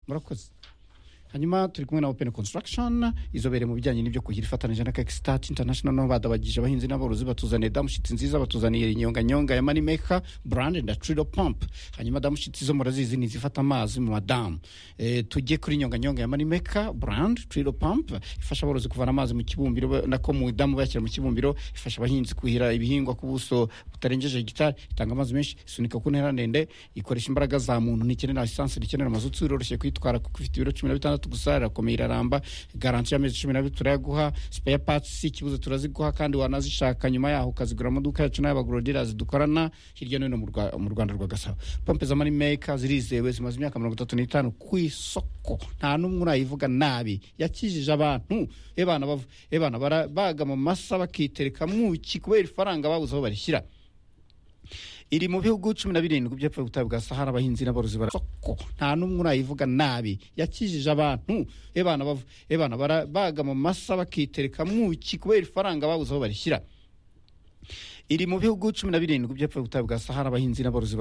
murakoze hanyuma turi kumwe na open construction izobere mu bijyanye n'ibyo kuhira ifatanyije na kakistat international nabo badabagije abahinzi n'aborozi batuzaniye damushitsi nziza batuzaniye inyonganyonga ya moneymaker brand na trido pump hanyuma damushitsi zo murazizi ni zifata amazi mu madamu e, tujye kuri inyonganyonga ya moneymaker brand trido pump ifasha aborozi kuvana amazi mu kibumbiro ba- nako mu damu bayashyira mu kibumbiro ifasha abahinzi kuhira ibihingwa ku buso butarengeje hegitari itanga amazi menshi isunika ku ntera ndende ikoresha imbaraga za muntu ntikenera esanse ntikenera amazutsi biroroshye kuyitwara kuko ifite ibiro cumi na bitandatu gusa irakomeye iraramba garanti y'amezi cumi n'abiri turayaguha spare parts si ikibuzo turaziguha kandi wanazishaka nyuma yaho ukazigura mu maduka yacu n'ay'abagorodirazi dukorana hirya no hino mu Rwa- mu rwanda rwa gasabo pompe za money maker zirizewe zimaze imyaka mirongo itatu n'itanu ku isoko nta n'umwe urayivuga nabi yakijije abantu ebana bavu ebana barabaga mu masa bakitereka muki kubera ifaranga babuze aho barishyira iri mu bihugu cumi na birindwi by'epfo y'ubutayu bwa sahara abahinzi n'aborozi barasoko nta n'umwe urayivuga nabi yakijije abantu ebana bavu ebana barabaga mu masa bakitereka muki kubera ifaranga babuze aho barishyira iri mu bihugu cumi na birindwi by'epfo y'ubutayu bwa sahara abahinzi n'aborozi bara-